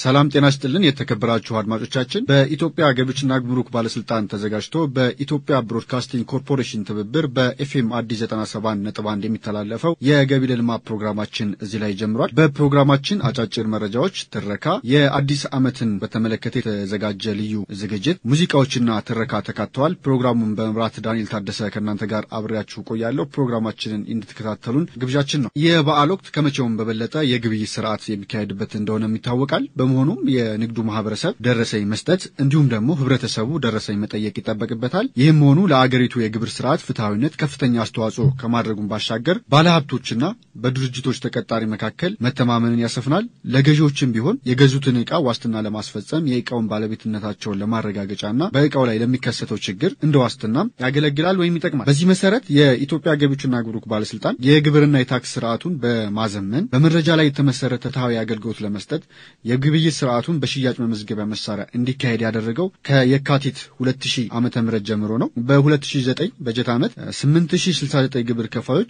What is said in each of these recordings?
ሰላም ጤና ይስጥልን የተከበራችሁ አድማጮቻችን በኢትዮጵያ ገቢዎችና ጉምሩክ ባለስልጣን ተዘጋጅቶ በኢትዮጵያ ብሮድካስቲንግ ኮርፖሬሽን ትብብር በኤፍኤም አዲስ 97 ነጥብ አንድ የሚተላለፈው የገቢ ለልማት ፕሮግራማችን እዚህ ላይ ጀምሯል። በፕሮግራማችን አጫጭር መረጃዎች፣ ትረካ፣ የአዲስ ዓመትን በተመለከተ የተዘጋጀ ልዩ ዝግጅት፣ ሙዚቃዎችና ትረካ ተካተዋል። ፕሮግራሙን በመምራት ዳንኤል ታደሰ ከእናንተ ጋር አብሬያችሁ ቆያለሁ። ፕሮግራማችንን እንድትከታተሉን ግብዣችን ነው። የበዓል ወቅት ከመቼውም በበለጠ የግብይት ስርዓት የሚካሄድበት እንደሆነ ይታወቃል። በመሆኑም የንግዱ ማህበረሰብ ደረሰኝ መስጠት እንዲሁም ደግሞ ህብረተሰቡ ደረሰኝ መጠየቅ ይጠበቅበታል። ይህም መሆኑ ለአገሪቱ የግብር ስርዓት ፍትሐዊነት ከፍተኛ አስተዋጽኦ ከማድረጉም ባሻገር ባለሀብቶችና በድርጅቶች ተቀጣሪ መካከል መተማመንን ያሰፍናል። ለገዢዎችም ቢሆን የገዙትን ዕቃ ዋስትና ለማስፈጸም የዕቃውን ባለቤትነታቸውን ለማረጋገጫና በዕቃው ላይ ለሚከሰተው ችግር እንደ ዋስትናም ያገለግላል ወይም ይጠቅማል። በዚህ መሰረት የኢትዮጵያ ገቢዎችና ጉምሩክ ባለስልጣን የግብርና የታክስ ስርዓቱን በማዘመን በመረጃ ላይ የተመሰረተ ፍትሐዊ አገልግሎት ለመስጠት የግብይት ስርዓቱን በሽያጭ መመዝገቢያ መሳሪያ እንዲካሄድ ያደረገው ከየካቲት 2000 ዓመተ ምህረት ጀምሮ ነው። በ2009 በጀት ዓመት 8069 ግብር ከፋዮች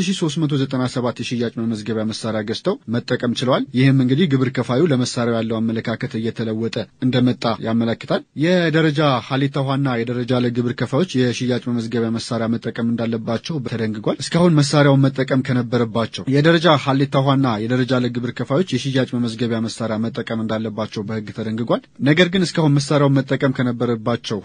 8397 የሽያጭ መመዝገቢያ መሳሪያ ገዝተው መጠቀም ችለዋል። ይህም እንግዲህ ግብር ከፋዩ ለመሳሪያው ያለው አመለካከት እየተለወጠ እንደመጣ ያመለክታል። የደረጃ ሀሌታ ውሃና የደረጃ ለግብር ከፋዮች የሽያጭ መመዝገቢያ መሳሪያ መጠቀም እንዳለባቸው ተደንግጓል። እስካሁን መሳሪያውን መጠቀም ከነበረባቸው የደረጃ ሀሌታ ውሃና የደረጃ ለግብር ከፋዮች የሽያጭ መመዝገቢያ መሳሪያ መጠቀም እንዳለባቸው በሕግ ተደንግጓል። ነገር ግን እስካሁን መሳሪያውን መጠቀም ከነበረባቸው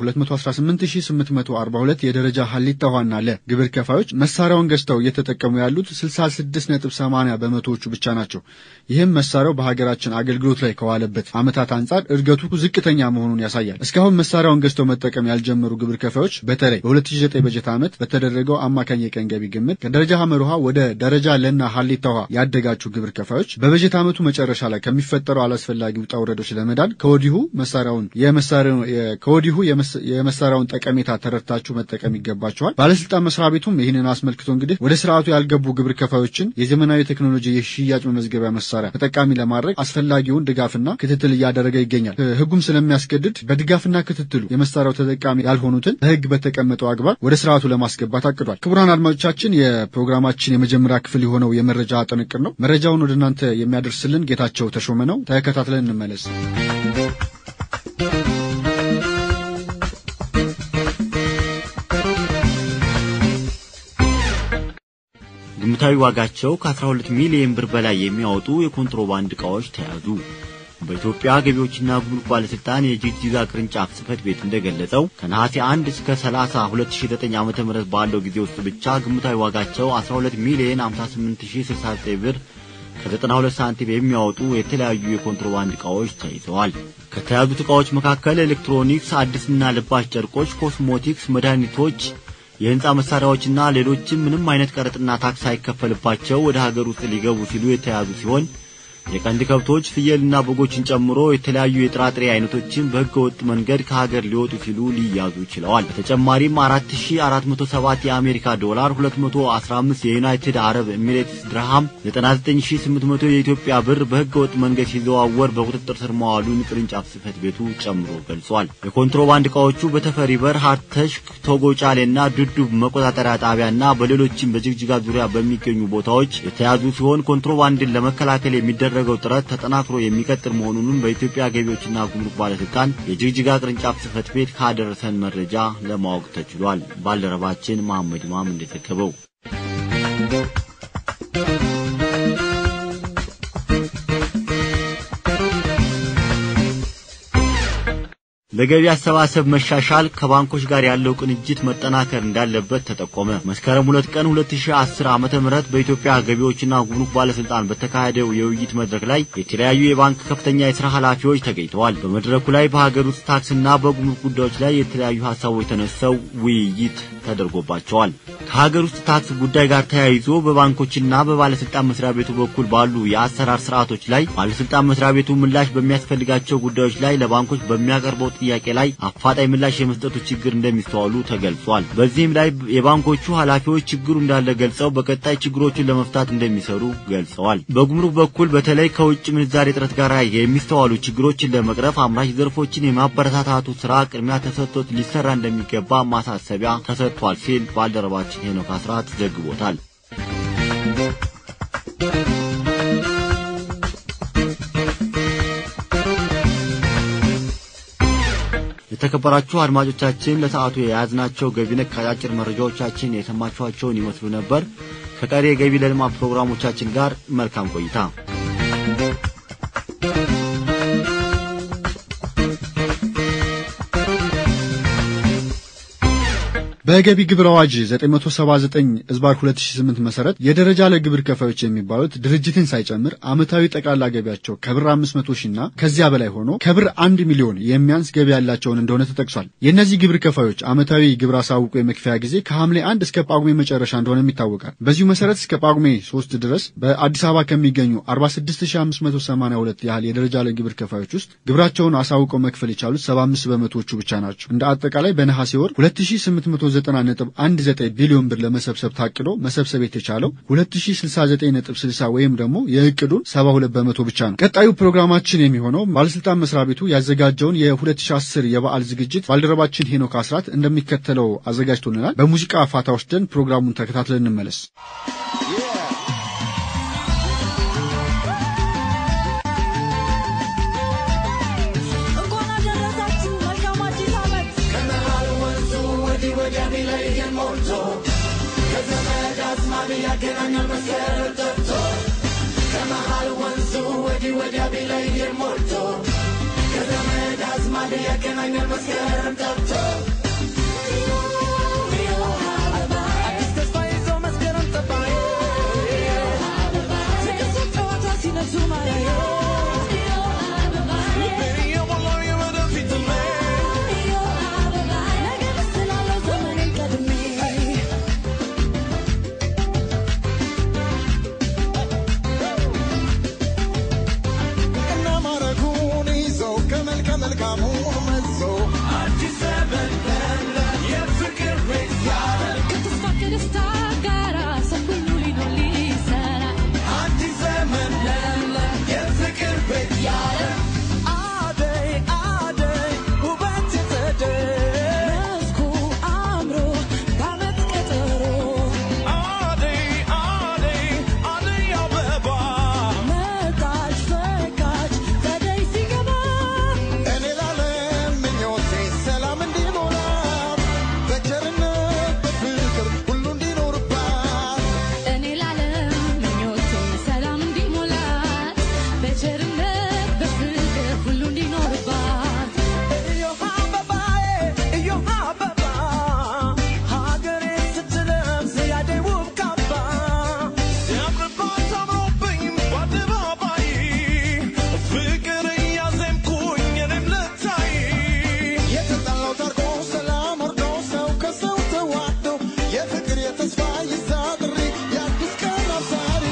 218842 የደረጃ ሀሊታ ውሃና ለ ግብር ከፋዮች መሳሪያውን ገዝተው እየተጠቀሙ ያሉት 66.80 በመቶዎቹ ብቻ ናቸው። ይህም መሳሪያው በሀገራችን አገልግሎት ላይ ከዋለበት ዓመታት አንጻር እድገቱ ዝቅተኛ መሆኑን ያሳያል። እስካሁን መሳሪያውን ገዝተው መጠቀም ያልጀመሩ ግብር ከፋዮች በተለይ በ2009 በጀት ዓመት በተደረገው አማካኝ የቀን ገቢ ግምት ከደረጃ ሀመር ውሃ ወደ ደረጃ ለና ሀሊታ ውሃ ያደጋችሁ ግብር ከፋዮች በበጀት ዓመቱ መጨረሻ ላይ ከሚፈጠረው አላስፈላጊ ውጣ ውረዶች ለመዳን ከወዲሁ መሳሪያውን ከወዲሁ የመሳሪያውን ጠቀሜታ ተረድታችሁ መጠቀም ይገባቸዋል። ባለስልጣን መስሪያ ቤቱም ይህንን አስመልክቶ እንግዲህ ወደ ስርዓቱ ያልገቡ ግብር ከፋዮችን የዘመናዊ ቴክኖሎጂ የሽያጭ መመዝገቢያ መሳሪያ ተጠቃሚ ለማድረግ አስፈላጊውን ድጋፍና ክትትል እያደረገ ይገኛል። ህጉም ስለሚያስገድድ በድጋፍና ክትትሉ የመሳሪያው ተጠቃሚ ያልሆኑትን በህግ በተቀመጠው አግባብ ወደ ስርዓቱ ለማስገባት አቅዷል። ክቡራን አድማጮቻችን የፕሮግራማችን የመጀመሪያ ክፍል የሆነው የመረጃ ጥንቅር ነው። መረጃውን ወደ እናንተ የሚያደርስልን ጌታቸው ተሾመ ነው። ተከታትለን እንመለስ። ግምታዊ ዋጋቸው ከ12 ሚሊዮን ብር በላይ የሚያወጡ የኮንትሮባንድ ዕቃዎች ተያዙ። በኢትዮጵያ ገቢዎችና ጉምሩክ ባለስልጣን የጅግጅጋ ቅርንጫፍ ጽሕፈት ቤት እንደገለጸው ከነሐሴ 1 እስከ 30 2009 ዓ.ም ባለው ጊዜ ውስጥ ብቻ ግምታዊ ዋጋቸው 12 ሚሊዮን 58069 ብር ከ92 ሳንቲም የሚያወጡ የተለያዩ የኮንትሮባንድ ዕቃዎች ተይዘዋል። ከተያዙት ዕቃዎች መካከል ኤሌክትሮኒክስ፣ አዲስና ልባሽ ጨርቆች፣ ኮስሞቲክስ፣ መድኃኒቶች የህንፃ መሳሪያዎችና ሌሎችም ምንም አይነት ቀረጥና ታክስ ሳይከፈልባቸው ወደ ሀገር ውስጥ ሊገቡ ሲሉ የተያዙ ሲሆን የቀንድ ከብቶች ፍየልና በጎችን ጨምሮ የተለያዩ የጥራጥሬ አይነቶችን በሕገ ወጥ መንገድ ከሀገር ሊወጡ ሲሉ ሊያዙ ችለዋል። በተጨማሪም 4407 የአሜሪካ ዶላር፣ 215 የዩናይትድ አረብ ኤሚሬትስ ድርሃም፣ 99800 የኢትዮጵያ ብር በሕገ ወጥ መንገድ ሲዘዋወር በቁጥጥር ስር መዋሉን ቅርንጫፍ ጽሕፈት ቤቱ ጨምሮ ገልጿል። የኮንትሮባንድ ዕቃዎቹ በተፈሪ በር፣ ሀርተሽክ፣ ቶጎ ጫሌና ዱዱብ መቆጣጠሪያ ጣቢያና በሌሎችም በጅግጅጋ ዙሪያ በሚገኙ ቦታዎች የተያዙ ሲሆን ኮንትሮባንድን ለመከላከል የሚደረገው ጥረት ተጠናክሮ የሚቀጥል መሆኑንም በኢትዮጵያ ገቢዎችና ጉምሩክ ባለስልጣን የጅግጅጋ ቅርንጫፍ ጽሕፈት ቤት ካደረሰን መረጃ ለማወቅ ተችሏል። ባልደረባችን መሐመድ ኢማም እንደዘገበው ለገቢ አሰባሰብ መሻሻል ከባንኮች ጋር ያለው ቅንጅት መጠናከር እንዳለበት ተጠቆመ። መስከረም ሁለት ቀን 2010 ዓመተ ምህረት በኢትዮጵያ ገቢዎችና ጉምሩክ ባለስልጣን በተካሄደው የውይይት መድረክ ላይ የተለያዩ የባንክ ከፍተኛ የሥራ ኃላፊዎች ተገኝተዋል። በመድረኩ ላይ በሀገር ውስጥ ታክስና በጉምሩክ ጉዳዮች ላይ የተለያዩ ሀሳቦች ተነስተው ውይይት ተደርጎባቸዋል። ከሀገር ውስጥ ታክስ ጉዳይ ጋር ተያይዞ በባንኮችና በባለስልጣን መስሪያ ቤቱ በኩል ባሉ የአሰራር ስርዓቶች ላይ ባለስልጣን መስሪያ ቤቱ ምላሽ በሚያስፈልጋቸው ጉዳዮች ላይ ለባንኮች በሚያቀርበው ጥያቄ ላይ አፋጣኝ ምላሽ የመስጠቱ ችግር እንደሚስተዋሉ ተገልጿል። በዚህም ላይ የባንኮቹ ኃላፊዎች ችግሩ እንዳለ ገልጸው በቀጣይ ችግሮቹን ለመፍታት እንደሚሰሩ ገልጸዋል። በጉምሩክ በኩል በተለይ ከውጭ ምንዛሬ እጥረት ጋር የሚስተዋሉ ችግሮችን ለመቅረፍ አምራች ዘርፎችን የማበረታታቱ ስራ ቅድሚያ ተሰጥቶት ሊሰራ እንደሚገባ ማሳሰቢያ ተሰጥቷል ሲል ባልደረባችን ሄኖክ አስራት ዘግቦታል። የተከበራችሁ አድማጮቻችን ለሰዓቱ የያዝናቸው ገቢ ነክ አጫጭር መረጃዎቻችን የሰማችኋቸውን ይመስሉ ነበር። ከቀሪ የገቢ ለልማት ፕሮግራሞቻችን ጋር መልካም ቆይታ። በገቢ ግብር አዋጅ 979 ዝባር 2008 መሰረት የደረጃ ለግብር ከፋዮች የሚባሉት ድርጅትን ሳይጨምር ዓመታዊ ጠቅላላ ገቢያቸው ከብር 500 ሺና ከዚያ በላይ ሆኖ ከብር 1 ሚሊዮን የሚያንስ ገቢ ያላቸውን እንደሆነ ተጠቅሷል። የእነዚህ ግብር ከፋዮች ዓመታዊ ግብር አሳውቆ የመክፈያ ጊዜ ከሐምሌ 1 እስከ ጳጉሜ መጨረሻ እንደሆነም ይታወቃል። በዚሁ መሰረት እስከ ጳጉሜ 3 ድረስ በአዲስ አበባ ከሚገኙ 46582 ያህል የደረጃ ለግብር ከፋዮች ውስጥ ግብራቸውን አሳውቀው መክፈል የቻሉት 75 በመቶዎቹ ብቻ ናቸው። እንደ አጠቃላይ በነሐሴ ወር 2800 90.19 ቢሊዮን ብር ለመሰብሰብ ታቅዶ መሰብሰብ የተቻለው 2069.60 ወይም ደግሞ የእቅዱን 72 በመቶ ብቻ ነው። ቀጣዩ ፕሮግራማችን የሚሆነው ባለስልጣን መስሪያ ቤቱ ያዘጋጀውን የ2010 የበዓል ዝግጅት ባልደረባችን ሄኖክ አስራት እንደሚከተለው አዘጋጅቶልናል። በሙዚቃ ፋታ ወስደን ፕሮግራሙን ተከታትለን እንመለስ። ያገናኛል መስከረም ጠብቶ ከመሃል ወንዙ ወዲህ ወዲያ ቢለይር ሞልቶ ከዘመድ አዝማድ ያገናኛል መስከረም ጠብቶ አዲስ ተስፋ ይዞ መስከረም ጠባይ ፍቅር ጨዋታ ሲነሱ ማያየ ልቤን እየሞላው የወደፊት ነገር ስላለው ዘመኔን ቀድሜ እና ማረጉን ይዞ ከመልከ መልካሙ መዞ አዲስ ዘመን የፍቅር ቤት ከተስፋ ከደስታ ጋራ ሰው ሁሉ ሊኖር ሊሰራ አዲስ ዘመን የፍቅር ቤት አደይ አደይ ውበት የተደይ መስኩ አምሮ በዓመት ቀጠሮ አደይ አደይ አደይ አበባ መጣች ፈካች ጸደይ ሲገባ እኔ ላለም ምኞቴ ሰላም እንዲሞላ በቸርነት በፍቅር ሁሉ እንዲኖርባት እኔ ላለም ምኞቴ ሰላም እንዲሞላት በቸርነት በፍቅር ሁሉ እንዲኖርባት እዮሃ አበባዬ እዮሃ አበባ ሀገሬ ስትለብስ ያደይ ውብ ካባ ሲያምርባት አምሮብኝ በአደባባይ ፍቅር እያዜምኩኝ እኔም ልታይ የተጣላው ታርቆ ሰላም ወርዶ ሰው ከሰው ተዋዶ የፍቅር የተስፋ ይዛ ጥሪ የአዲስ ቀን አብሳሪ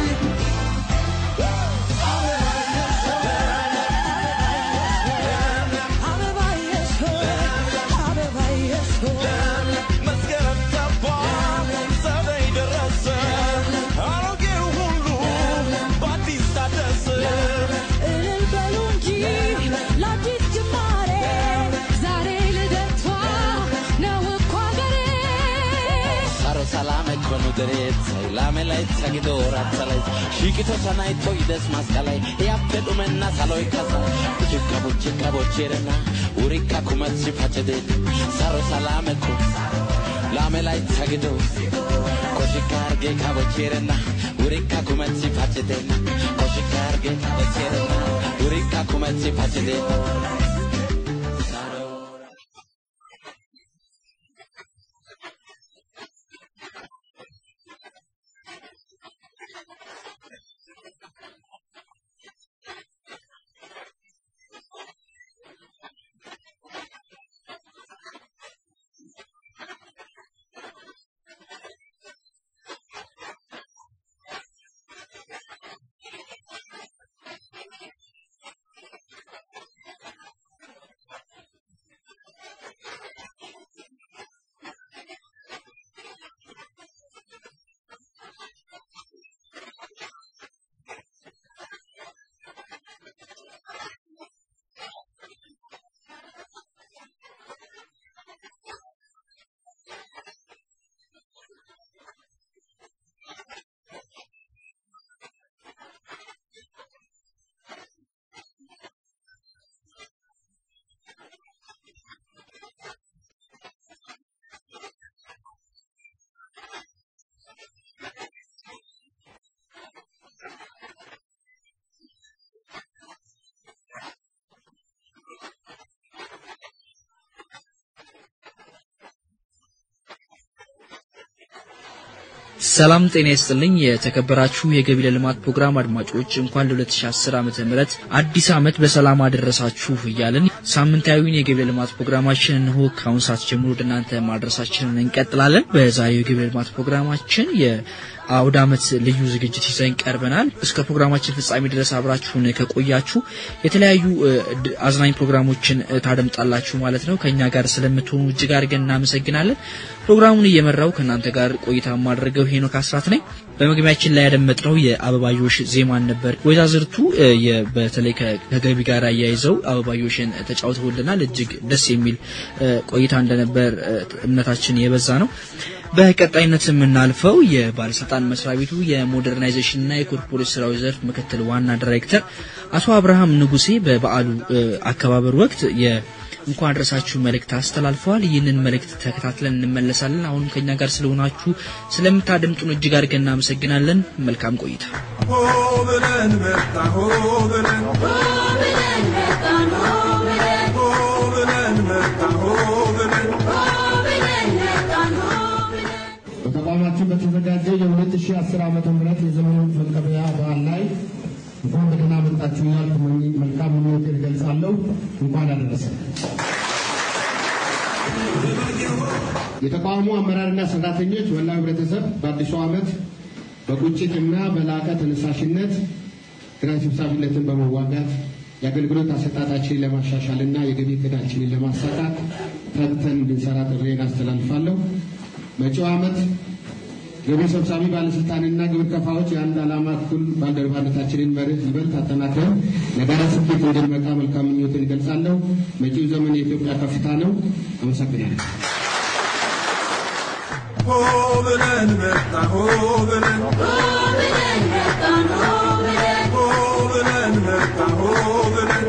አበባየሽ ሆይ አበባየሽ ሆይ መስከረም ገባ ጸደይ ደረሰ አሮጌው ሁሉ በአዲስ ታደሰ እልል በሉ እንጂ ለአዲስ ጅማሬ ዛሬ ልደቷ ነው እኮ አገሬ Saro salame con uderet, lame lai tsagido ratsalai, shikito sanai toides maskalai, e appedu menna saloi kasa, buchika buchika bocherena, urika kumatsi pachede, saro salame con, lame lai tsagido, koshikarge kabocherena, urika kumatsi pachede, koshikarge kabocherena, urika kumatsi pachede. ሰላም ጤና ይስጥልኝ። የተከበራችሁ የገቢ ለልማት ፕሮግራም አድማጮች እንኳን ለ2010 ዓመተ ምህረት አዲስ ዓመት በሰላም አደረሳችሁ እያልን ሳምንታዊውን የገቢ ለልማት ፕሮግራማችን እንሆ ከአሁን ሰዓት ጀምሮ ወደ እናንተ ማድረሳችንን እንቀጥላለን። በዛሬው የገቢ ለልማት ፕሮግራማችን የአውደ ዓመት ልዩ ዝግጅት ይዘን ቀርበናል። እስከ ፕሮግራማችን ፍጻሜ ድረስ አብራችሁን ከቆያችሁ የተለያዩ እ, ድ- አዝናኝ ፕሮግራሞችን እ, ታደምጣላችሁ ማለት ነው። ከእኛ ጋር ስለምትሆኑ እጅግ አድርገን እናመሰግናለን። ፕሮግራሙን እየመራው ከእናንተ ጋር ቆይታ የማደርገው ሄኖክ አስራት ነኝ። በመግቢያችን ላይ ያደመጥነው የአበባዮሽ ዜማን ነበር። ወይዛዝርቱ እ, የ- በተለይ ከ- ከገቢ ጋር አያይዘው አበባዮሽን ተጫውተውልናል። እጅግ ደስ የሚል እ, ቆይታ እንደነበር እ, እምነታችን የበዛ ነው። በቀጣይነት የምናልፈው የባለስልጣን መስሪያ ቤቱ የሞደርናይዜሽንና የኮርፖሬት ስራዎች ዘርፍ ምክትል ዋና ዳይሬክተር አቶ አብርሃም ንጉሴ በበዓሉ እ, አከባበር ወቅት የ እንኳን አድረሳችሁ መልእክት አስተላልፈዋል። ይህንን መልእክት ተከታትለን እንመለሳለን። አሁንም ከኛ ጋር ስለሆናችሁ ስለምታደምጡን እጅግ አድርገን እናመሰግናለን። መልካም ቆይታ። ሆ ብለን መጣ ሆ ብለን ሆ ብለን መጣ ሆ ብለን በተቋማችን በተዘጋጀ የ2010 ዓመተ ምህረት የዘመኑ መቀበያ በዓል ላይ እንኳን በደህና መጣችሁ እያልኩ መኝ- መልካም ምኞቴን እገልጻለሁ። እንኳን አደረሰ። የተቋሙ አመራርና ሰራተኞች መላው ህብረተሰብ በአዲሱ ዓመት በቁጭትና በላቀ ተነሳሽነት ኪራይ ሰብሳቢነትን በመዋጋት የአገልግሎት አሰጣጣችንን ለማሻሻልና የገቢ እቅዳችንን ለማሳካት ተግተን እንድንሰራ ጥሬን አስተላልፋለሁ። መጪው ዓመት ገቢ ሰብሳቢ ባለስልጣንና ግብር ከፋዎች የአንድ ዓላማ እኩል ባልደረባነታችንን መርህ ይበልጥ አጠናክረን ለጋራ ስኬት እንድንበቃ መልካም ምኞትን እገልጻለሁ። መጪው ዘመን የኢትዮጵያ ከፍታ ነው። አመሰግናለሁ። ሆ ብለን መጣ ሆ ብለን ሆ ብለን መጣ ሆ ብለን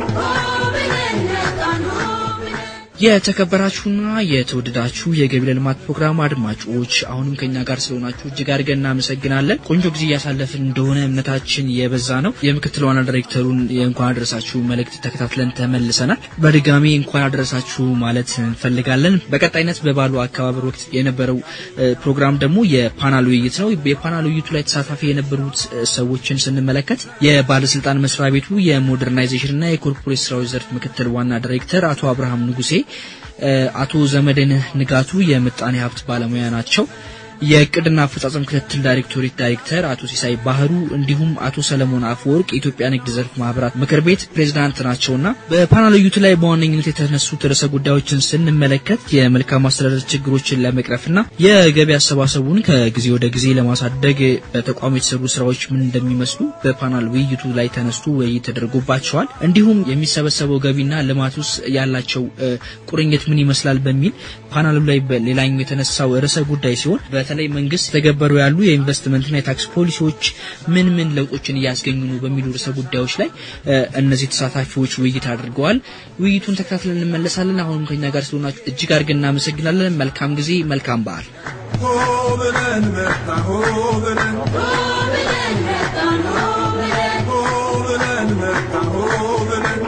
የተከበራችሁና የተወደዳችሁ የገቢ ለልማት ፕሮግራም አድማጮች አሁንም ከኛ ጋር ስለሆናችሁ እጅግ አድርገን እናመሰግናለን። ቆንጆ ጊዜ እያሳለፍን እንደሆነ እምነታችን የበዛ ነው። የምክትል ዋና ዳይሬክተሩን የእንኳን አደረሳችሁ መልእክት ተከታትለን ተመልሰናል። በድጋሚ እንኳን አደረሳችሁ ማለት እንፈልጋለን። በቀጣይነት በባሉ አከባበር ወቅት የነበረው እ, ፕሮግራም ደግሞ የፓናል ውይይት ነው። የፓናል ውይይቱ ላይ ተሳታፊ የነበሩት እ, ሰዎችን ስንመለከት የባለስልጣን መስሪያ ቤቱ የሞደርናይዜሽንና የኮርፖሬት ስራዎች ዘርፍ ምክትል ዋና ዳይሬክተር አቶ አብርሃም ንጉሴ እ፣ አቶ ዘመድነህ ንጋቱ የምጣኔ ሀብት ባለሙያ ናቸው። የእቅድና አፈጻጸም ክትትል ዳይሬክቶሬት ዳይሬክተር አቶ ሲሳይ ባህሩ እንዲሁም አቶ ሰለሞን አፈወርቅ የኢትዮጵያ ንግድ ዘርፍ ማህበራት ምክር ቤት ፕሬዝዳንት ናቸውና በፓናል ውይይቱ ላይ በዋነኝነት የተነሱት ርዕሰ ጉዳዮችን ስንመለከት የመልካም አስተዳደር ችግሮችን ለመቅረፍና የገቢ አሰባሰቡን ከጊዜ ወደ ጊዜ ለማሳደግ በተቋሙ የተሰሩ ስራዎች ምን እንደሚመስሉ በፓናል ውይይቱ ላይ ተነስቶ ውይይት ተደርጎባቸዋል። እንዲሁም የሚሰበሰበው ገቢና ልማት ውስጥ ያላቸው እ, ቁርኝት ምን ይመስላል በሚል ፓናሉ ላይ በሌላኛው የተነሳው ርዕሰ ጉዳይ ሲሆን በተለይ መንግስት ተገበሩ ያሉ የኢንቨስትመንትና የታክስ ፖሊሲዎች ምን ምን ለውጦችን እያስገኙ ነው በሚሉ ርዕሰ ጉዳዮች ላይ እ፣ እነዚህ ተሳታፊዎች ውይይት አድርገዋል። ውይይቱን ተከታትለን እንመለሳለን። አሁንም ከኛ ጋር ስለሆናችሁ እጅግ አድርገን እናመሰግናለን። መልካም ጊዜ፣ መልካም በዓል። ሆ ብለን መጣ ሆ ብለን ሆ ብለን መጣ ሆ ብለን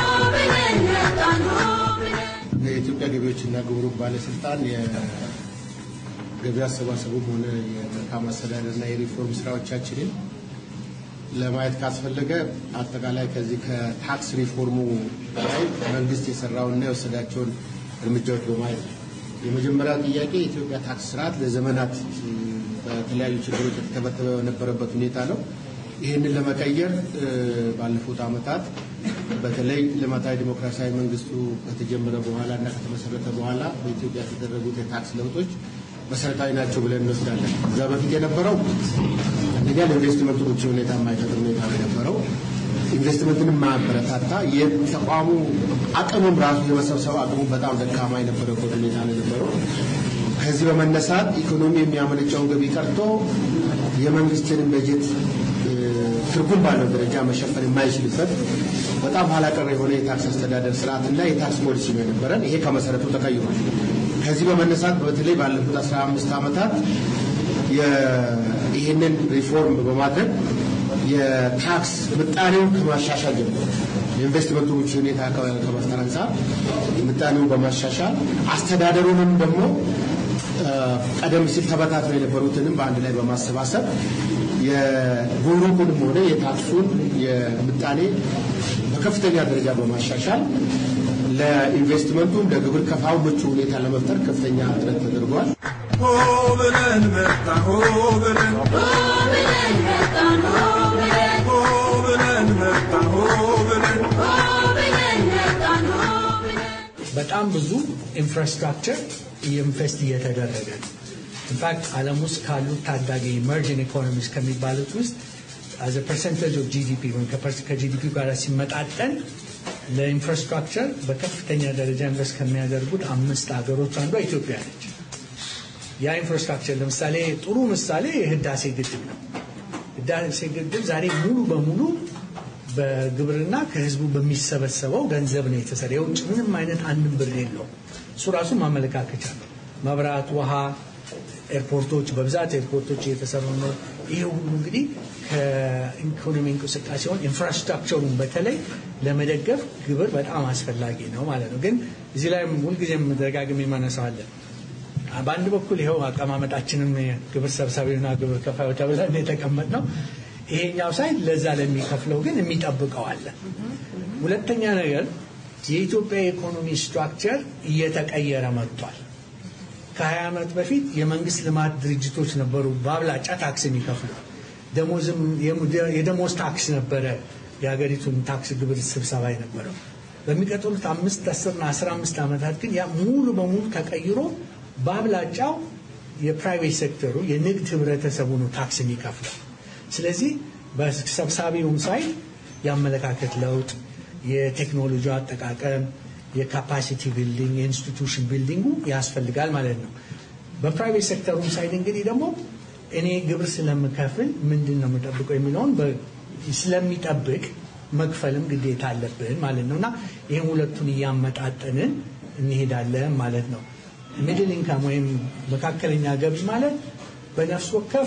የኢትዮጵያ ገቢዎችና ጉምሩክ ባለስልጣን የገቢ አሰባሰቡም ሆነ የመልካም አስተዳደርና የሪፎርም ስራዎቻችንን ለማየት ካስፈለገ አጠቃላይ ከዚህ ከታክስ ሪፎርሙ ላይ መንግስት የሰራውና የወሰዳቸውን እርምጃዎች በማየት ነው። የመጀመሪያው ጥያቄ የኢትዮጵያ ታክስ ስርዓት ለዘመናት እ፣ በተለያዩ ችግሮች የተተበተበ በነበረበት ሁኔታ ነው። ይህንን ለመቀየር እ፣ ባለፉት ዓመታት በተለይ ልማታዊ ዲሞክራሲያዊ መንግስቱ ከተጀመረ በኋላ እና ከተመሰረተ በኋላ በኢትዮጵያ የተደረጉት የታክስ ለውጦች መሰረታዊ ናቸው ብለን እንወስዳለን። እዛ በፊት የነበረው አንደኛ ለኢንቨስትመንቱ ምቹ ሁኔታ የማይፈጥር ሁኔታ ነው የነበረው። ኢንቨስትመንትንም ማበረታታ የተቋሙ አቅሙም ራሱ የመሰብሰብ አቅሙ በጣም ደካማ የነበረበት ሁኔታ ነው የነበረው። ከዚህ በመነሳት ኢኮኖሚ የሚያመነጨውን ገቢ ቀርቶ የመንግስትንን በጀት እ፣ ትርጉም ባለው ደረጃ መሸፈን የማይችልበት በጣም ኋላ ቀር የሆነ የታክስ አስተዳደር ስርዓትና የታክስ ፖሊሲ ነው የነበረን። ይሄ ከመሰረቱ ተቀይሯል። ከዚህ በመነሳት በተለይ ባለፉት 15 ዓመታት የ- ይህንን ሪፎርም በማድረግ የታክስ ምጣኔውን ከማሻሻል ጀምሮ የኢንቨስትመንቱ ምቹ ሁኔታ ከ- ከመፍጠር አንጻር ምጣኔውን በማሻሻል አስተዳደሩንም ደግሞ ቀደም ሲል ተበታትነው የነበሩትንም በአንድ ላይ በማሰባሰብ የጉምሩኩንም ሆነ የታክሱን የምጣኔ በከፍተኛ ደረጃ በማሻሻል ለኢንቨስትመንቱም ለግብር ከፋው ምቹ ሁኔታ ለመፍጠር ከፍተኛ ጥረት ተደርጓል። ሆ ብለን መጣ ሆ ብለን ሆ ብለን መጣ ሆ ብለን በጣም ብዙ ኢንፍራስትራክቸር ኢንቨስት እየተደረገ ነው። ኢንፋክት ዓለም ውስጥ ካሉት ታዳጊ ኢመርጂንግ ኢኮኖሚስ ከሚባሉት ውስጥ አዘ ፐርሰንቴጅ ኦፍ ጂዲፒ ወይም ከጂዲፒ ጋር ሲመጣጠን ለኢንፍራስትራክቸር በከፍተኛ ደረጃ ኢንቨስት ከሚያደርጉት አምስት ሀገሮች አንዷ ኢትዮጵያ ነች። ያ ኢንፍራስትራክቸር ለምሳሌ ጥሩ ምሳሌ የህዳሴ ግድብ ነው። ህዳሴ ግድብ ዛሬ ሙሉ በሙሉ በግብርና ከህዝቡ በሚሰበሰበው ገንዘብ ነው የተሰራ። የውጭ ምንም አይነት አንድም ብር የለውም። እሱ ራሱ ማመለካከቻ ነው። መብራት፣ ውሃ፣ ኤርፖርቶች በብዛት ኤርፖርቶች እየተሰሩ ነው። ይሄ ሁሉ እንግዲህ ከኢኮኖሚ እንቅስቃሴውን ኢንፍራስትራክቸሩን በተለይ ለመደገፍ ግብር በጣም አስፈላጊ ነው ማለት ነው። ግን እዚህ ላይ ሁልጊዜም ደጋግሜ ማነሳዋለን። በአንድ በኩል ይኸው አቀማመጣችንም ግብር ሰብሳቢና ግብር ከፋዮች ተብለን የተቀመጥ ነው። ይሄኛው ሳይድ ለዛ ለሚከፍለው ግን የሚጠብቀው አለ። ሁለተኛ ነገር የኢትዮጵያ የኢኮኖሚ ስትራክቸር እየተቀየረ መጥቷል። ከ20 ዓመት በፊት የመንግስት ልማት ድርጅቶች ነበሩ በአብላጫ ታክስ የሚከፍሉ ደሞዝም የደሞዝ ታክስ ነበረ የሀገሪቱን ታክስ ግብር ስብሰባ የነበረው። በሚቀጥሉት አምስት አስርና አስራ አምስት ዓመታት ግን ያ ሙሉ በሙሉ ተቀይሮ በአብላጫው የፕራይቬት ሴክተሩ የንግድ ህብረተሰቡ ነው ታክስ የሚከፍለው። ስለዚህ በሰብሳቢውም ሳይድ የአመለካከት ለውጥ፣ የቴክኖሎጂ አጠቃቀም፣ የካፓሲቲ ቢልዲንግ፣ የኢንስቲቱሽን ቢልዲንጉ ያስፈልጋል ማለት ነው። በፕራይቬት ሴክተሩም ሳይድ እንግዲህ ደግሞ እኔ ግብር ስለምከፍል ምንድን ነው የምጠብቀው የሚለውን ስለሚጠብቅ መክፈልም ግዴታ አለብን ማለት ነው እና ይህን ሁለቱን እያመጣጠንን እንሄዳለን ማለት ነው። ሚድል ኢንካም ወይም መካከለኛ ገቢ ማለት በነፍስ ወከፍ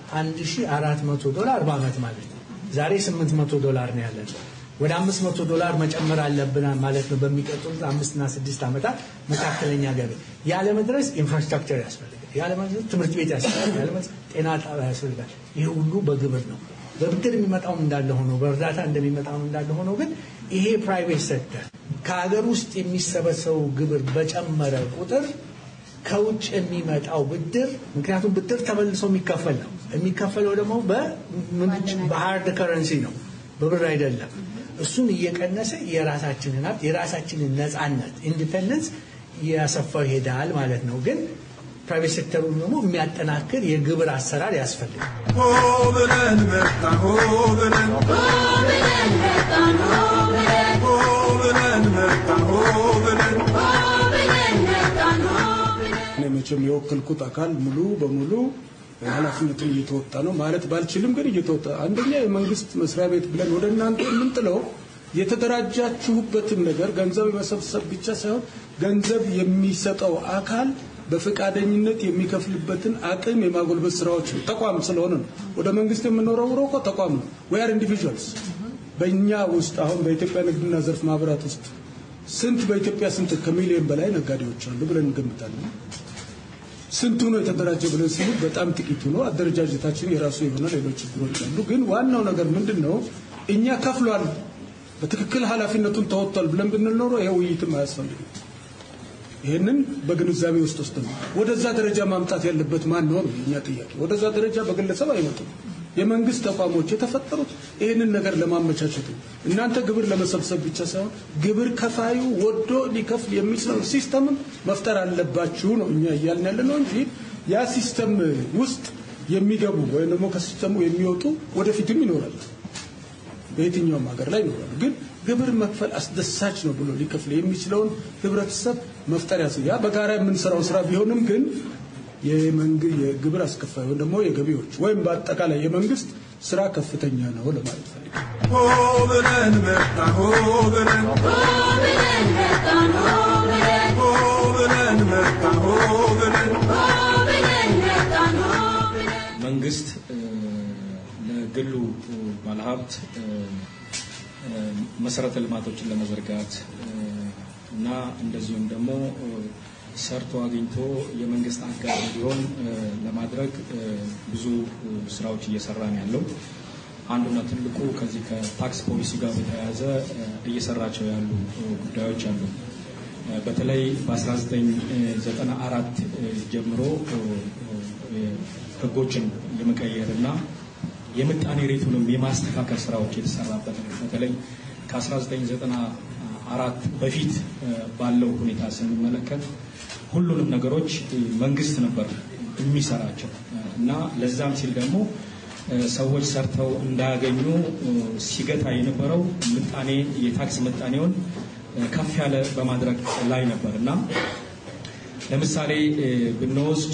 1400 ዶላር በአመት ማለት ነው። ዛሬ 800 ዶላር ነው ያለን። ወደ 500 ዶላር መጨመር አለብን ማለት ነው በሚቀጥሉት አምስትና ስድስት ዓመታት መካከለኛ ገቢ። ያለመድረስ ኢንፍራስትራክቸር ያስፈልጋል። ያለመድረስ ትምህርት ቤት ያስፈልጋል። ያለመድረስ ጤና ጣቢያ ያስፈልጋል። ይህ ሁሉ በግብር ነው። በብድር የሚመጣውም እንዳለ ሆኖ በእርዳታ እንደሚመጣው እንዳለ ሆኖ ግን ይሄ ፕራይቬት ሴክተር ከሀገር ውስጥ የሚሰበሰበው ግብር በጨመረ ቁጥር ከውጭ የሚመጣው ብድር ምክንያቱም ብድር ተመልሶ የሚከፈል ነው። የሚከፈለው ደግሞ በሀርድ ከረንሲ ነው፣ በብር አይደለም። እሱን እየቀነሰ የራሳችንን ሀብት የራሳችንን ነፃነት ኢንዲፔንደንስ እያሰፋው ይሄዳል ማለት ነው። ግን ፕራይቬት ሴክተሩን ደግሞ የሚያጠናክር የግብር አሰራር ያስፈልጋል። ሆ ብለን መጣ ሆ ብለን ሆ ብለን መጣ ሆ ብለን እኔ መቼም የወከልኩት አካል ሙሉ በሙሉ ኃላፊነቱን እየተወጣ ነው ማለት ባልችልም ግን እየተወጣ አንደኛ የመንግስት መስሪያ ቤት ብለን ወደ እናንተ የምንጥለው የተደራጃችሁበትን ነገር ገንዘብ የመሰብሰብ ብቻ ሳይሆን ገንዘብ የሚሰጠው አካል በፈቃደኝነት የሚከፍልበትን አቅም የማጎልበት ስራዎች ነው። ተቋም ስለሆነ ነው። ወደ መንግስት የምንወረውረው እኮ ተቋም ነው። ዊ አር ኢንዲቪጁዋልስ። በእኛ ውስጥ አሁን በኢትዮጵያ ንግድና ዘርፍ ማህበራት ውስጥ ስንት በኢትዮጵያ ስንት ከሚሊዮን በላይ ነጋዴዎች አሉ ብለን እንገምታለን። ስንቱ ነው የተደራጀ ብለን ስንል በጣም ጥቂቱ ነው። አደረጃጀታችን የራሱ የሆነ ሌሎች ችግሮች አሉ። ግን ዋናው ነገር ምንድን ነው? እኛ ከፍሏል፣ በትክክል ኃላፊነቱን ተወጥቷል ብለን ብንል ኖሮ ይሄ ውይይትም አያስፈልግም። ይህንን በግንዛቤ ውስጥ ወስድ ነው። ወደዛ ደረጃ ማምጣት ያለበት ማን ነው ነው የእኛ ጥያቄ። ወደዛ ደረጃ በግለሰብ አይመጡም። የመንግስት ተቋሞች የተፈጠሩት ይህንን ነገር ለማመቻቸት ነው። እናንተ ግብር ለመሰብሰብ ብቻ ሳይሆን ግብር ከፋዩ ወዶ ሊከፍል የሚችለው ሲስተምም መፍጠር አለባችሁ ነው እኛ እያልን ያለ ነው እንጂ ያ ሲስተም ውስጥ የሚገቡ ወይም ደግሞ ከሲስተሙ የሚወጡ ወደፊትም ይኖራል። በየትኛውም ሀገር ላይ ይኖራሉ። ግን ግብር መክፈል አስደሳች ነው ብሎ ሊከፍል የሚችለውን ህብረተሰብ መፍጠር ያስ ያ በጋራ የምንሰራው ስራ ቢሆንም ግን የመንግ- የግብር አስከፋይ ወይም ደግሞ የገቢዎች ወይም በአጠቃላይ የመንግስት ስራ ከፍተኛ ነው ለማለት ፈልጋለሁ። ሆ ብለን መጣ ሆ ብለን ሆ ብለን መጣ ሆ ብለን መንግስት እ፣ ለግሉ ባለሀብት እ፣ እ፣ መሰረተ ልማቶችን ለመዘርጋት እ፣ እና እንደዚሁም ደግሞ እ፣ ሰርቶ አግኝቶ የመንግስት አጋር እንዲሆን ለማድረግ ብዙ ስራዎች እየሰራ ነው ያለው። አንዱና ትልቁ ከዚህ ከታክስ ፖሊሲ ጋር በተያያዘ እየሰራቸው ያሉ ጉዳዮች አሉ። በተለይ በ1994 ጀምሮ ህጎችን የመቀየር እና የምጣኔ ሬቱንም የማስተካከል ስራዎች የተሰራበት ነው። በተለይ ከ1994 በፊት ባለው ሁኔታ ስንመለከት ሁሉንም ነገሮች መንግስት ነበር የሚሰራቸው እና ለዛም ሲል ደግሞ ሰዎች ሰርተው እንዳያገኙ ሲገታ የነበረው ምጣኔ የታክስ ምጣኔውን ከፍ ያለ በማድረግ ላይ ነበር እና ለምሳሌ ብንወስድ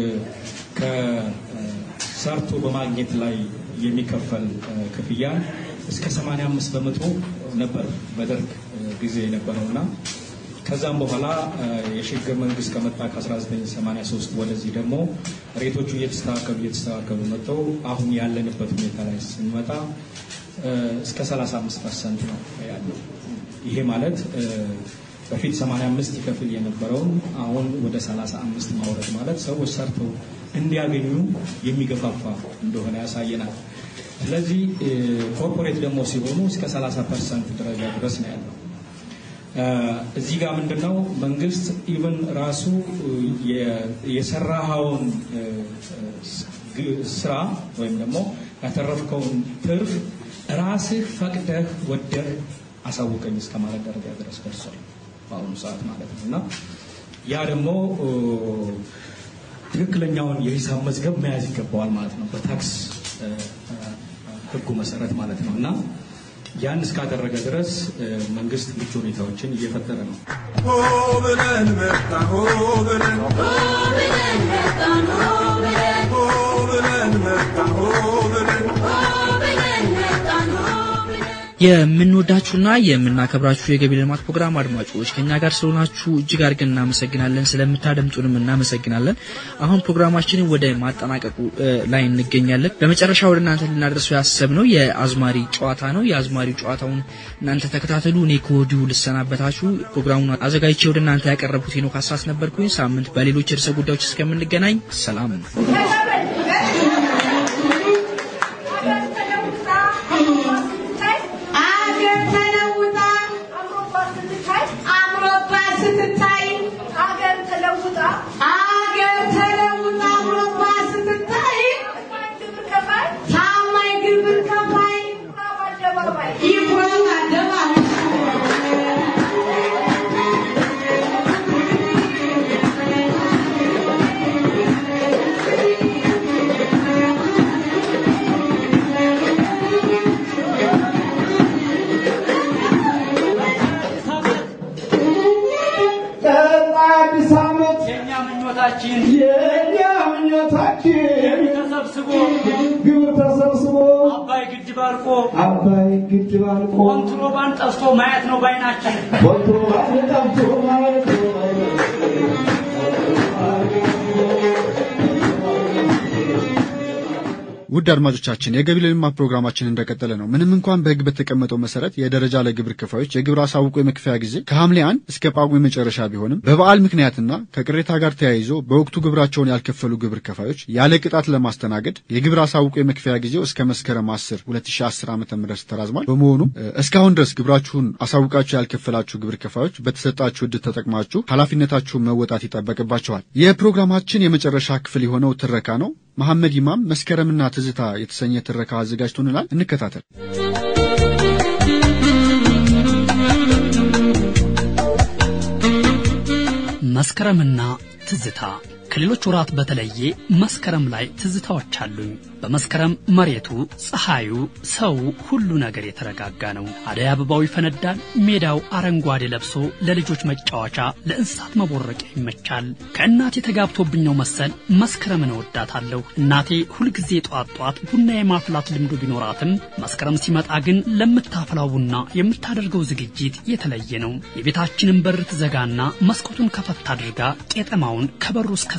ከሰርቶ በማግኘት ላይ የሚከፈል ክፍያን እስከ 85 በመቶ ነበር በደርግ ጊዜ የነበረው እና ከዛም በኋላ የሽግግር መንግስት ከመጣ ከ1983 ወደዚህ ደግሞ ሬቶቹ እየተስተካከሉ እየተስተካከሉ መጥተው አሁን ያለንበት ሁኔታ ላይ ስንመጣ እስከ 35 ፐርሰንት ነው ያለው። ይሄ ማለት በፊት 85 ይከፍል የነበረውን አሁን ወደ 35 ማውረድ ማለት ሰዎች ሰርተው እንዲያገኙ የሚገፋፋ እንደሆነ ያሳየናል። ስለዚህ ኮርፖሬት ደግሞ ሲሆኑ እስከ 30 ፐርሰንት ደረጃ ድረስ ነው ያለው። እዚህ ጋር ምንድን ነው መንግስት ኢቭን ራሱ የሰራኸውን ስራ ወይም ደግሞ ያተረፍከውን ትርፍ ራስህ ፈቅደህ ወደህ አሳውቀኝ እስከ ማለት ደረጃ ድረስ ደርሷል በአሁኑ ሰዓት ማለት ነው እና ያ ደግሞ ትክክለኛውን የሂሳብ መዝገብ መያዝ ይገባዋል ማለት ነው በታክስ ህጉ መሰረት ማለት ነው እና ያን እስካደረገ ድረስ መንግስት ምቹ ሁኔታዎችን እየፈጠረ ነው። ሆ ብለን መጣን ሆ ብለን ሆ ብለን መጣን ሆ ብለን ሆ ብለን መጣን ሆ ብለን ሆ ብለን መጣን ሆ የምንወዳችሁና የምናከብራችሁ የገቢ ልማት ፕሮግራም አድማጮች ከኛ ጋር ስለሆናችሁ እጅግ አድርገን እናመሰግናለን። ስለምታደምጡንም እናመሰግናለን። አሁን ፕሮግራማችንን ወደ ማጠናቀቁ ላይ እንገኛለን። በመጨረሻ ወደ እናንተ ልናደርሰው ያሰብነው የአዝማሪ ጨዋታ ነው። የአዝማሪ ጨዋታውን እናንተ ተከታተሉ። እኔ ከወዲሁ ልሰናበታችሁ። ፕሮግራሙን አዘጋጅቼ ወደ እናንተ ያቀረብኩት ሄኖክ አስራስ ነበርኩኝ። ሳምንት በሌሎች ርዕሰ ጉዳዮች እስከምንገናኝ ሰላም። አገር ተለውጣ አምሮባት ስትታይ አገር ተለውጣ አገር ተለውጣ አምሮባት ስትታይ ታማኝ ግብር ከፋይ ይኩራብ አደባባይ አዲስ ዓመት የእኛ ምኞታችን የእኛ ምኞታችን ተሰብስቦ ግብር ተሰብስቦ አባይ ግድብ አልቆ አባይ ግድብ አልቆ ኮንትሮባንድ ጠፍቶ ማየት ነው ባይናችን ኮንትሮባንድ ጠፍቶ ማየት ነው ውድ አድማጮቻችን የገቢ ልማት ፕሮግራማችን እንደቀጠለ ነው። ምንም እንኳን በሕግ በተቀመጠው መሰረት የደረጃ ለግብር ከፋዮች የግብር አሳውቆ የመክፈያ ጊዜ ከሐምሌ አንድ እስከ ጳጉሜ መጨረሻ ቢሆንም በበዓል ምክንያትና ከቅሬታ ጋር ተያይዞ በወቅቱ ግብራቸውን ያልከፈሉ ግብር ከፋዮች ያለ ቅጣት ለማስተናገድ የግብር አሳውቆ የመክፈያ ጊዜው እስከ መስከረም 10 2010 ዓ ም ተራዝሟል። በመሆኑም እስካሁን ድረስ ግብራችሁን አሳውቃችሁ ያልከፈላችሁ ግብር ከፋዮች በተሰጣችሁ ዕድል ተጠቅማችሁ ኃላፊነታችሁን መወጣት ይጠበቅባቸዋል። የፕሮግራማችን የመጨረሻ ክፍል የሆነው ትረካ ነው። መሐመድ ኢማም መስከረምና ትዝታ የተሰኘ ትረካ አዘጋጅቶንላል። እንከታተል። መስከረምና ትዝታ ከሌሎች ወራት በተለየ መስከረም ላይ ትዝታዎች አሉኝ። በመስከረም መሬቱ፣ ፀሐዩ፣ ሰው፣ ሁሉ ነገር የተረጋጋ ነው። አደይ አበባው ይፈነዳል። ሜዳው አረንጓዴ ለብሶ ለልጆች መጫወቻ፣ ለእንስሳት መቦረቂያ ይመቻል። ከእናቴ ተጋብቶብኝ ነው መሰል መስከረምን እወዳታለሁ። እናቴ ሁልጊዜ ጧት ጧት ቡና የማፍላት ልምዱ ቢኖራትም መስከረም ሲመጣ ግን ለምታፈላው ቡና የምታደርገው ዝግጅት የተለየ ነው። የቤታችንን በር ትዘጋና መስኮቱን ከፈት አድርጋ ቄጠማውን ከበሩ እስከ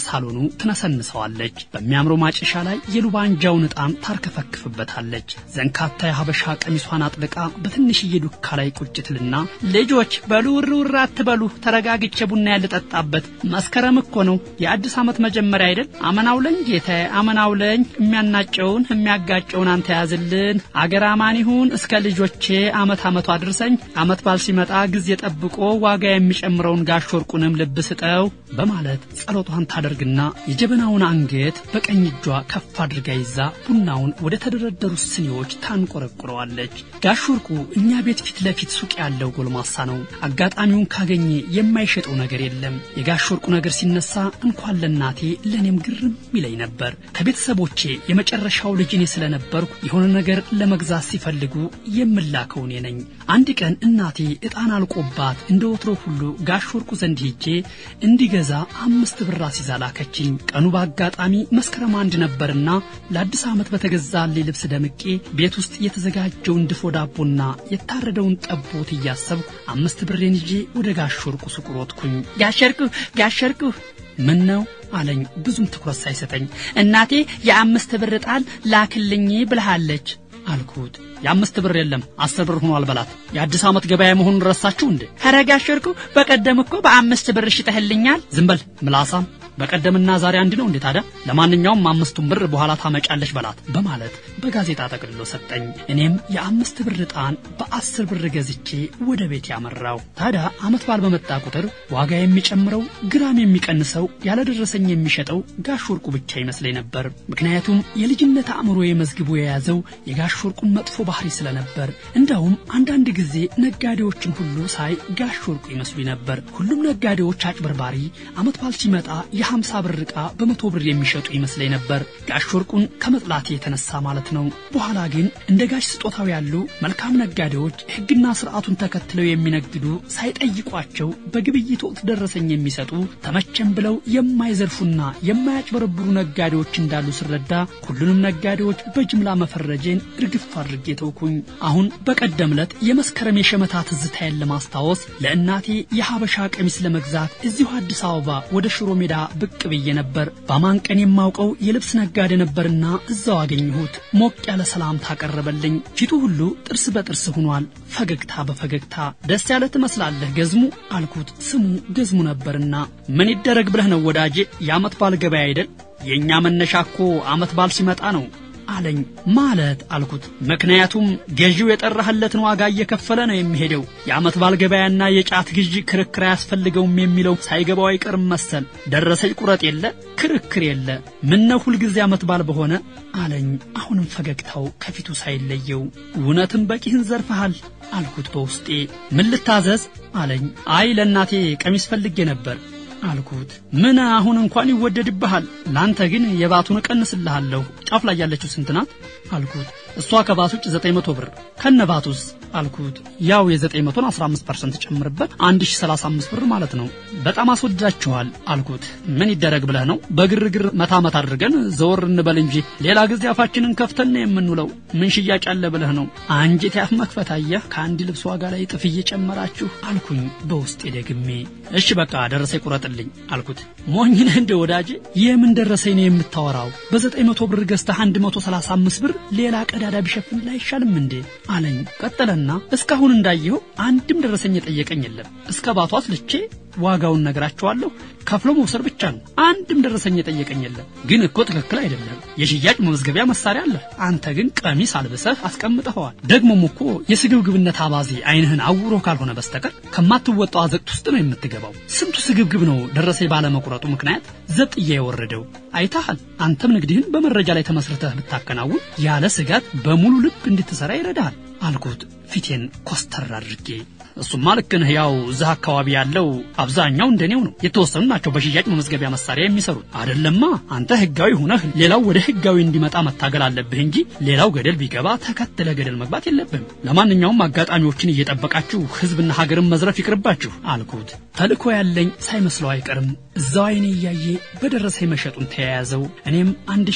በሳሎኑ ትነሰንሰዋለች። በሚያምረው ማጨሻ ላይ የሉባንጃውን ዕጣን ታርከፈክፍበታለች። ዘንካታ የሀበሻ ቀሚሷን አጥልቃ በትንሽዬ ዱካ ላይ ቁጭትልና ልጆች በሉ ውር ውር አትበሉ፣ ተረጋግቼ ቡና ያልጠጣበት መስከረም እኮ ነው የአዲስ ዓመት መጀመሪያ አይደል? አመናውለኝ ጌታዬ፣ አመናውለኝ የሚያናጨውን የሚያጋጨውን አንተ ያዝልን። አገር አማን ይሁን እስከ ልጆቼ አመት አመቱ አድርሰኝ። አመት ባል ሲመጣ ጊዜ ጠብቆ ዋጋ የሚጨምረውን ጋሽ ወርቁንም ልብ ስጠው በማለት ጸሎቷን ታደርግና የጀበናውን አንገት በቀኝ እጇ ከፍ አድርጋ ይዛ ቡናውን ወደ ተደረደሩት ስኒዎች ታንቆረቁረዋለች። ጋሽ ወርቁ እኛ ቤት ፊት ለፊት ሱቅ ያለው ጎልማሳ ነው። አጋጣሚውን ካገኘ የማይሸጠው ነገር የለም። የጋሽ ወርቁ ነገር ሲነሳ እንኳን ለእናቴ ለእኔም ግርም ይለኝ ነበር። ከቤተሰቦቼ የመጨረሻው ልጅ እኔ ስለነበርኩ የሆነ ነገር ለመግዛት ሲፈልጉ የምላከው እኔ ነኝ። አንድ ቀን እናቴ ዕጣን አልቆባት እንደ ወትሮ ሁሉ ጋሽ ወርቁ ዘንድ ሄጄ እንዲገዛ አምስት ብር አስይዛ ላከችኝ። ቀኑ በአጋጣሚ መስከረም አንድ ነበርና ለአዲስ ዓመት በተገዛልኝ ልብስ ደምቄ ቤት ውስጥ የተዘጋጀውን ድፎ ዳቦና የታረደውን ጠቦት እያሰብኩ አምስት ብሬን ይዤ ወደ ጋሽ ወርቁ ሱቅ ሮጥኩኝ። ጋሸርኩ ጋሸርኩ ምን ነው አለኝ ብዙም ትኩረት ሳይሰጠኝ። እናቴ የአምስት ብር ዕጣን ላክልኝ ብልሃለች አልኩት። የአምስት ብር የለም አስር ብር ሆኗል በላት። የአዲስ ዓመት ገበያ መሆኑን ረሳችሁ እንዴ? ኧረ ጋሽ ወርቁ በቀደም እኮ በአምስት ብር ሽጠህልኛል። ዝም በል ምላሳም። በቀደምና ዛሬ አንድ ነው እንዴ ታዲያ? ለማንኛውም አምስቱን ብር በኋላ ታመጫለሽ በላት በማለት በጋዜጣ ጠቅልሎ ሰጠኝ። እኔም የአምስት ብር ዕጣን በአስር ብር ገዝቼ ወደ ቤት ያመራው። ታዲያ ዓመት በዓል በመጣ ቁጥር ዋጋ የሚጨምረው ግራም የሚቀንሰው ያለደረሰኝ የሚሸጠው ጋሽ ወርቁ ብቻ ይመስለኝ ነበር። ምክንያቱም የልጅነት አእምሮ መዝግቦ የያዘው የጋሽ ወርቁን መጥፎ ባህሪ ስለነበር። እንዳውም አንዳንድ ጊዜ ነጋዴዎችን ሁሉ ሳይ ጋሽ ወርቁ ይመስሉኝ ነበር። ሁሉም ነጋዴዎች አጭበርባሪ፣ ዓመት በዓል ሲመጣ የሀምሳ ብር ዕቃ በመቶ ብር የሚሸጡ ይመስለኝ ነበር። ጋሽ ወርቁን ከመጥላቴ የተነሳ ማለት ነው። በኋላ ግን እንደ ጋሽ ስጦታው ያሉ መልካም ነጋዴዎች ሕግና ስርዓቱን ተከትለው የሚነግዱ ሳይጠይቋቸው በግብይት ወቅት ደረሰኝ የሚሰጡ ተመቸን ብለው የማይዘርፉና የማያጭበረብሩ ነጋዴዎች እንዳሉ ስረዳ ሁሉንም ነጋዴዎች በጅምላ መፈረጄን እርግፍ አድርጌ ተውኩኝ። አሁን በቀደም ዕለት የመስከረም የሸመታ ትዝታዬን ለማስታወስ ለእናቴ የሀበሻ ቀሚስ ለመግዛት እዚሁ አዲስ አበባ ወደ ሽሮ ሜዳ ብቅ ብዬ ነበር። በማን ቀን የማውቀው የልብስ ነጋዴ ነበርና እዛው አገኘሁት። ሞቅ ያለ ሰላምታ አቀረበልኝ። ፊቱ ሁሉ ጥርስ በጥርስ ሆኗል። ፈገግታ በፈገግታ ደስ ያለ ትመስላለህ ገዝሙ አልኩት። ስሙ ገዝሙ ነበርና ምን ይደረግ ብለህ ነው ወዳጄ፣ የዓመት ባል ገበያ አይደል? የእኛ መነሻ እኮ ዓመት ባል ሲመጣ ነው አለኝ። ማለት አልኩት። ምክንያቱም ገዢው የጠራህለትን ዋጋ እየከፈለ ነው የሚሄደው። የዓመት ባል ገበያና የጫት ግዢ ክርክር አያስፈልገውም የሚለው ሳይገባው አይቀርም መሰል። ደረሰኝ ቁረጥ የለ ክርክር የለ። ምነው ሁልጊዜ ዓመት ባል በሆነ አለኝ። አሁንም ፈገግታው ከፊቱ ሳይለየው እውነትም በቂህን ዘርፈሃል አልኩት በውስጤ። ምን ልታዘዝ አለኝ። አይ ለእናቴ ቀሚስ ፈልጌ ነበር አልኩት። ምን አሁን እንኳን ይወደድብሃል፣ ላንተ ግን የባቱን እቀንስልሃለሁ። ጫፍ ላይ ያለችው ስንት ናት አልኩት። እሷ ከባት ውጭ ዘጠኝ መቶ ብር ከነ ባቱስ አልኩት። ያው የዘጠኝ መቶን አስራ አምስት ፐርሰንት ጨምርበት አንድ ሺ ሰላሳ አምስት ብር ማለት ነው። በጣም አስወድዳችኋል አልኩት። ምን ይደረግ ብለህ ነው? በግርግር መታ መታ አድርገን ዘወር እንበል እንጂ ሌላ ጊዜ አፋችንን ከፍተን ነው የምንውለው። ምን ሽያጭ አለ ብለህ ነው? አንጀት ያፍ መክፈት አየህ፣ ከአንድ ልብስ ዋጋ ላይ እጥፍ እየጨመራችሁ አልኩኝ በውስጤ ደግሜ። እሺ በቃ ደረሰ ቁረጥልኝ አልኩት። ሞኝ ነህ እንደ ወዳጄ፣ የምን ደረሰኝ ነው የምታወራው? በዘጠኝ መቶ ብር ገዝተህ አንድ መቶ ሰላሳ አምስት ብር ሌላ ቀዳዳ ቢሸፍን አይሻልም እንዴ አለኝ። ቀጠለና እስካሁን እንዳየኸው አንድም ደረሰኝ የጠየቀኝ የለም። እስከ ባቷ አስልቼ ዋጋውን ነግራቸዋለሁ። ከፍሎ መውሰድ ብቻ ነው። አንድም ደረሰኝ የጠየቀኝ የለም። ግን እኮ ትክክል አይደለም። የሽያጭ መመዝገቢያ መሳሪያ አለ። አንተ ግን ቀሚስ አልብሰህ አስቀምጠኸዋል። ደግሞም እኮ የስግብግብነት አባዜ ዓይንህን አውሮ ካልሆነ በስተቀር ከማትወጣው አዘቅት ውስጥ ነው የምትገባው። ስንቱ ስግብግብ ነው ደረሰኝ ባለመቁረጡ ምክንያት ዘብጥያ የወረደው። አይታሃል። አንተም ንግድህን በመረጃ ላይ ተመስርተህ ብታከናውን ያለ ስጋት በሙሉ ልብ እንድትሰራ ይረዳሃል አልኩት ፊቴን ኮስተር አድርጌ። እሱማ ልክ ነህ። ያው እዚህ አካባቢ ያለው አብዛኛው እንደኔው ነው። የተወሰኑ ናቸው በሽያጭ መመዝገቢያ መሳሪያ የሚሰሩት። አይደለማ አንተ ህጋዊ ሁነህ ሌላው ወደ ህጋዊ እንዲመጣ መታገል አለብህ እንጂ ሌላው ገደል ቢገባ ተከትለ ገደል መግባት የለብህም። ለማንኛውም አጋጣሚዎችን እየጠበቃችሁ ህዝብና ሀገርን መዝረፍ ይቅርባችሁ አልኩት። ተልእኮ ያለኝ ሳይመስለው አይቀርም። እዛው አይኔ እያየ በደረሰ መሸጡን ተያያዘው። እኔም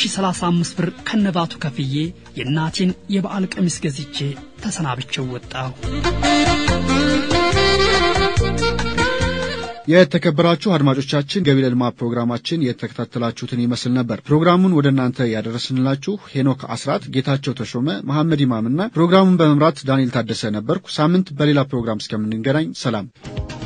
1035 ብር ከነባቱ ከፍዬ የእናቴን የበዓል ቀሚስ ገዝቼ ተሰናብቼው ወጣሁ። የተከበራችሁ አድማጮቻችን ገቢ ለልማት ፕሮግራማችን የተከታተላችሁትን ይመስል ነበር። ፕሮግራሙን ወደ እናንተ ያደረስንላችሁ ሄኖክ አስራት፣ ጌታቸው ተሾመ፣ መሐመድ ኢማምና ፕሮግራሙን በመምራት ዳንኤል ታደሰ ነበርኩ። ሳምንት በሌላ ፕሮግራም እስከምንገናኝ ሰላም።